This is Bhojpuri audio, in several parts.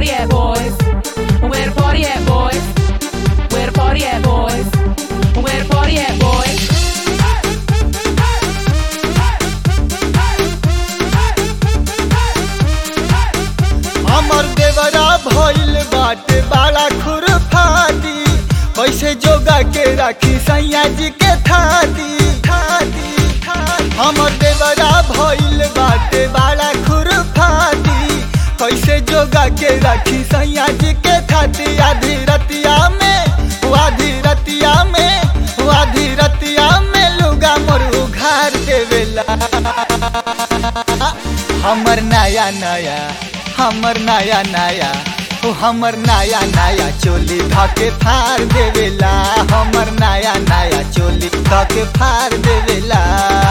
party at boys. Where the party at boys? Where the party at boys? Where the party at boys? हमर देवरा भइल बाटे बड़ा खुरफाती कैसे जोगा के राखी सैया जी के थाती थाती थाती। हमर देवरा भइल बाटे बड़ा खुरफाती कैसे जोगा के राखी सैया जी के थाती आधी रतिया में वो आधी रतिया में वो आधी रतिया में लुगा मोर उघार देवेला हमर नया नया हमर नया नया ओ हमर नया नया चोली धके फाड़ देवेला हमर नया नया चोली धके फाड़ देवेला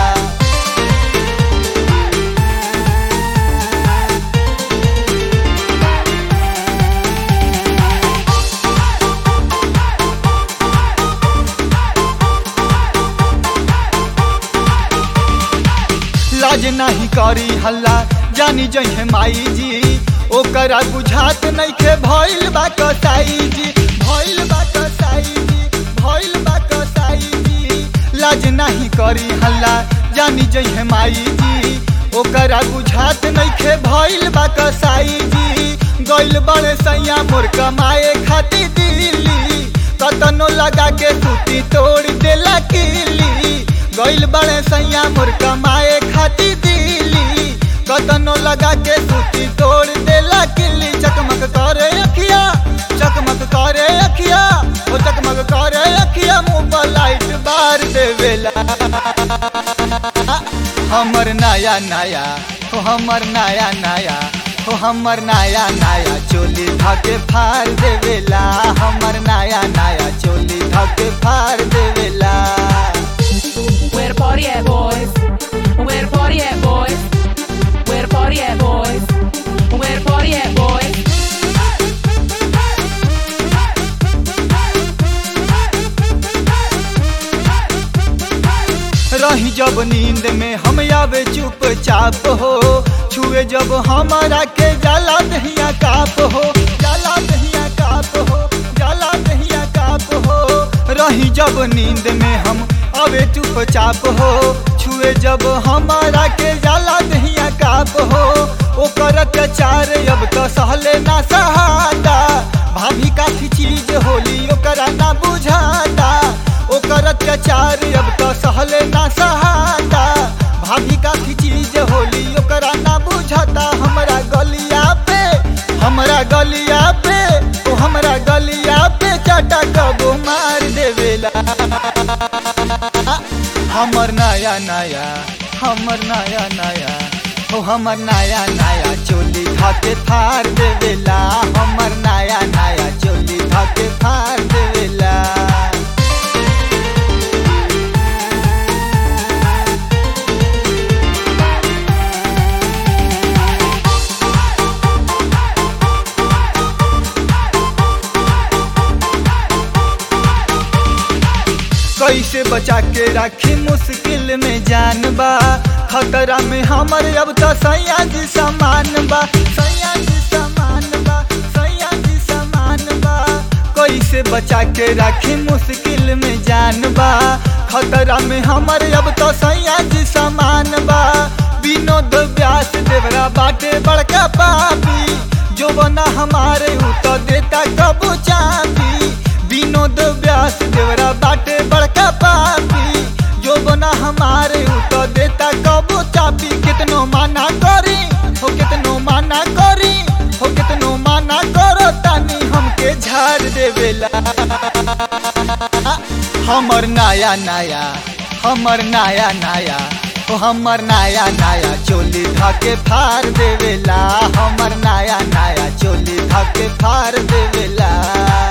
लाज नहीं करी हल्ला जानी जहे माई जी ओकरा बुझात नइखे भइल बा कसाई जी भइल बा कसाई जी भइल बा कसाई जी लाज नहीं करी हल्ला जानी जहे माई जी ओकरा बुझात नइखे भइल बा कसाई जी गइल बड़े सैया मोर कमाए खातिर दिल्ली कतनो लगा के सूती तोड़ देला किली गइल बड़े सैया मोर कमाए खातिर दिल्ली कतनो लगा के सूती तोड़ देला किली चकमक करे अखिया चकमक करे अखिया ओ चकमक करे अखिया मुंह पर लाइट बार देवेला हमर नया नया ओ हमर नया नया ओ हमर नया नया चोली धके फाड़ देवेला हमर नया नया चोली धके फाड़ देवेला Where the party at boys? Where the party at boys? Where the party at boys? Where the party at boys? रही जब नींद में हम आवे चुपचाप हो छुए जब हमारा के जाला दहिया काप हो जाला दहिया काप हो जाला दहिया काप हो रही जब नींद में हम आवे चुपचाप हो छुए जब हमारा के जाला दहिया काप हो ओकर अत्याचार अब तो सहले ना सहाता भाभी काफी चीज होली ओकरा ना बुझाता ओकर अत्याचार अब तो सहले ना सहाता भाभी काफी चीज होली ओकरा ना बुझाता हमरा गलिया पे हमरा गलिया पे ओ हमरा गलिया पे चाटा कबो मार देवेला हमर नया नया हमर नया नया ओ हमर नया नया चोली धके फाड़ देवेला हमर नया नया चोली धके फाड़ देवेला कैसे बचा के राखी मुश्किल में जान बा खतरा में हमर अब तो सैया जी समान बा सैया जी समान बा सैया जी समान बा कैसे बचा के राखी मुश्किल में जान बा खतरा में हमर अब तो सैया जी समान बा विनोद व्यास देवरा बाटे बड़का पापी जो बना हमारे उ तो देता कबू चापी विनोद व्यास देवरा बाटे बड़का पापी जो बना हमारे उ तो देता कबो चापी कितनो माना करी हो कितनो माना करी हो कितनो माना करो तानी हमके झाड़ देवेला हमर नया नया हमर नया नया ओ हमर नया नया चोली धके फाड़ देवेला हमर नया नया चोली धके फाड़ देवेला